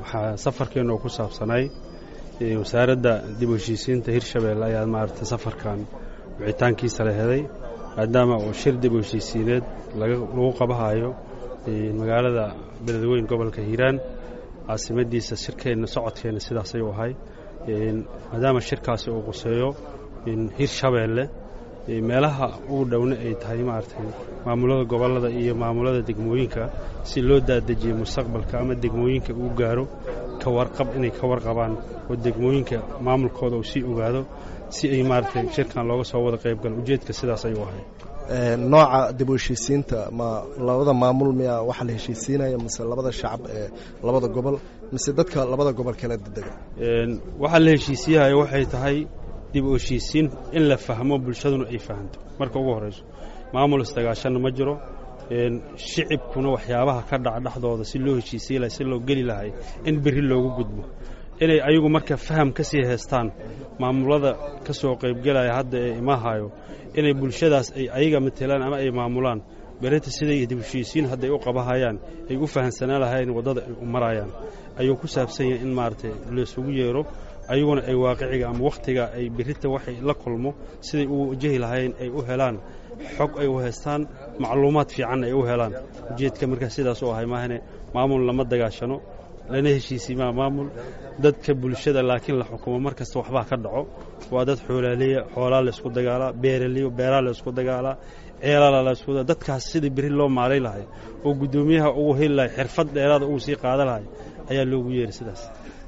waxaa safarkeenna oo ku saabsanay wasaaradda dib u heshiisiinta hirshabeelle ayaa maaragtay safarkan wicitaankiisa la heday maadaama uu shir dib u heshiisiineed lagu qabahayo magaalada beledweyn gobolka hiiraan caasimadiisa shirkeenna socodkeenna sidaas ayuu ahay maadaama shirkaasi uu quseeyo hirshabeelle meelaha ugu dhowna ay tahay maaragtay maamulada gobollada iyo maamulada degmooyinka si loo daadajiyo mustaqbalka ama degmooyinka uu gaaro ka warqab inay ka warqabaan oo degmooyinka maamulkooda uu sii ogaado si ay maaragtay shirkan looga soo wada qaybgalo ujeedka sidaas ayuu ahay nooca dib u heshiisiinta ma labada maamul miyaa waxa la heshiisiinaya mise labada shacab ee labada gobol mise dadka labada gobol kala dedega waxaa la heshiisiyahayo waxay tahay dib u heshiisiin in la fahmo bulshaduna ay fahanto marka ugu horrayso maamul isdagaashanna ma jiro shicibkuna waxyaabaha ka dhaca dhexdooda si loo heshiisiyi lahay si loo geli lahay in berri loogu gudbo inay ayagu marka faham ka sii haystaan maamulada ka soo qaybgelaya hadda ee imahayo inay bulshadaas ay ayaga matelaan ama ay maamulaan berita siday dib heshiisiin hadday u qabahayaan ay u fahamsanaan lahayn waddada ay u marayaan ayuu ku saabsan yahay in maaragtay laysugu yeero ayaguna ay waaqiciga ama wakhtiga ay berita waxay la kulmo siday u wajahi lahayn ay u helaan xog ay u haystaan macluumaad fiicanna ay u helaan ujeedka markaa sidaas u ahay maahane maamul lama dagaashano lana heshiisiimaa maamul dadka bulshada laakiin la xukumo mar kasta waxbaa ka dhaco waa dad xoolaaleya xoolaa la isku dagaalaa beeraleyo beeraa la isku dagaalaa ceelala la isku dadkaas sidii beri loo maalay lahay oo guddoomiyaha ugu heli lahay xirfad dheeraada uu sii qaada lahay ayaa loogu yeeray sidaas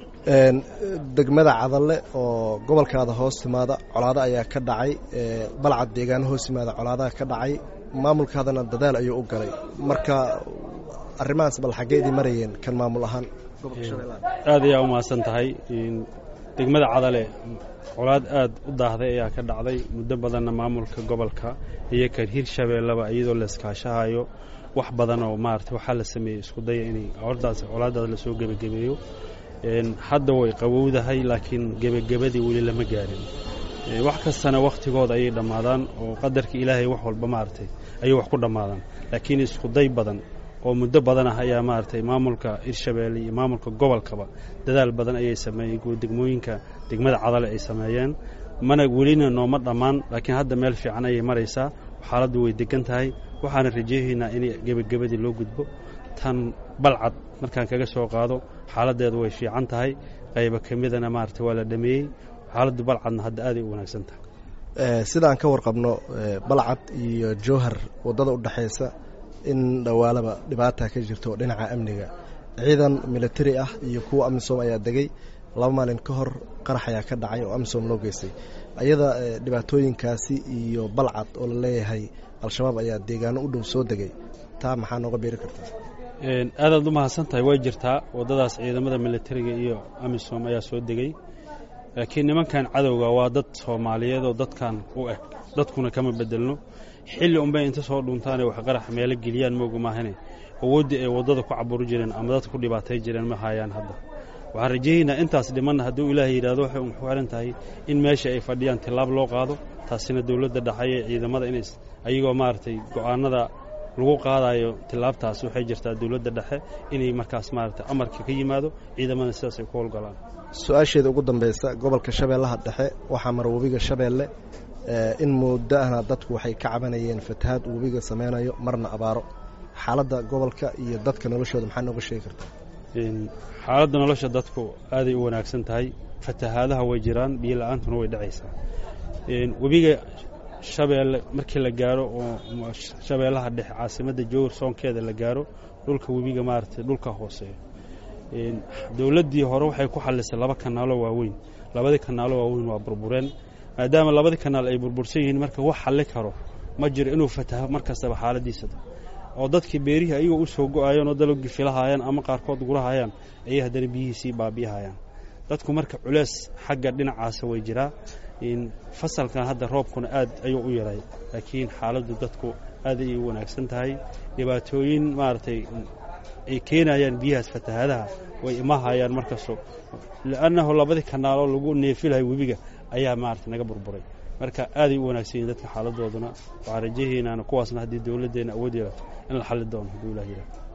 degmada cadalle oo gobolkaada hoos timaada colaado ayaa ka dhacay balcad deegaano hoos timaada colaadaha ka dhacay maamulkaadana dadaal ayuu u galay marka arrimahaas bal xaggeedii marayeen kan maamul ahaan aad ayaa u mahadsan tahay degmada cadale colaad aad u daahday ayaa ka dhacday muddo badanna maamulka gobolka iyo kan hirshabeelleba iyadoo la iskaashahayo wax badan oo maarata waxaa la sameeyey isku daya inay hordaas colaadaas lasoo gebagebeeyo hadda way qabowdahay laakiin gebagebadii weli lama gaarin wax kastana wakhtigooda ayay dhammaadaan oo qadarka ilaahay wax walba maaragtay ayay wax ku dhammaadaan laakiin iskuday badan oo muddo badan ah ayaa maaragtay maamulka hirshabeelle iyo maamulka gobolkaba dadaal badan ayay sameeyeen degmooyinka degmada cadale ay sameeyeen mana welina nooma dhammaan laakiin hadda meel fiican ayay maraysaa xaaladdu way degan tahay waxaana rajeehaynaa in gebagabadii loo gudbo tan balcad markaan kaga soo qaado xaaladdeedu way fiican tahay qayba ka midana maaragtay waa la dhameeyey xaaladdu balcadna hadda aaday u wanaagsan tahay sidaan ka warqabno balcad iyo jowhar waddada u dhexaysa in dhowaalaba dhibaata ka jirto dhinaca amniga ciidan militari ah iyo kuwa amisom ayaa degay laba maalin ka hor qarax ayaa ka dhacay oo amisom loo geystay ayada dhibaatooyinkaasi iyo balcad oo la leeyahay al-shabaab ayaa deegaano u dhow soo degay taa maxaa nooga beeri kartaa aadaad u mahadsan tahay way jirtaa waddadaas ciidamada militariga iyo amisom ayaa soo degay laakiin nimankan cadowga waa dad soomaaliyeed oo dadkan u eg dadkuna kama bedelno xilli unbay inta soo dhuntaanay wax qarax meelo geliyaan mooga maahane awooddii ay waddada ku caburi jireen ama dadka ku dhibaatay jireen ma haayaan hadda waxaan rajayaynaa intaas dhimanna hadduu ilaahay yidhahdo waxay u xiran tahay in meesha ay fadhiyaan tillaab loo qaado taasina dowladda dhaxaye ciidamada in ayagoo maaragtay go'aanada lagu qaadayo tillaabtaas waxay jirtaa dowladda dhexe inay markaas maaragtay amarka ka yimaado ciidamada sidaas ay ku howlgalaan su-aasheeda ugu dambaysa gobolka shabeellaha dhexe waxaa mara webiga shabeelle in muddo ahna dadku waxay ka cabanayeen fatahaad uu webiga sameynayo marna abaaro xaaladda gobolka iyo dadka noloshooda maxaa nooga sheegi kartaa xaaladda nolosha dadku aaday u wanaagsan tahay fatahaadaha way jiraan biyo la-aantuna way dhacaysaa webiga shabeelle markii la gaaro oo shabeellaha dhexe caasimadda jowhar soonkeeda la gaaro dhulka webiga maaragtay dhulka hooseeya dowladdii hore waxay ku xallisay laba kanaalo waaweyn labadii kanaalo waaweyn waa burbureen maadaama labadii kanaal ay burbursan yihiin marka wax xalli karo ma jiro inuu fataho mar kastaba xaaladiisa oo dadkii beerihii ayagoo u soo go-ayeen oo dalogii filahayaan ama qaarkood gurahayaan ayay haddana biyihiisii baabiyahayaan dadku marka culees xagga dhinacaasa way jiraa fasalkan hadda roobkuna aad ayuu u yaray laakiin xaaladdu dadku aad ayay u wanaagsan tahay dhibaatooyin maaragtay ay keenayaan biyahaas fatahaadaha way imahayaan markastoo li'annahu labadii kanaaloo lagu neefilahay webiga ayaa maaragtay naga burburay marka aaday u wanaagsan yihin dadka xaaladooduna waxaan rajahaynaana kuwaasna haddii dowladdeenna awood yeelato in la xalli doono hadduu ilah yidhaha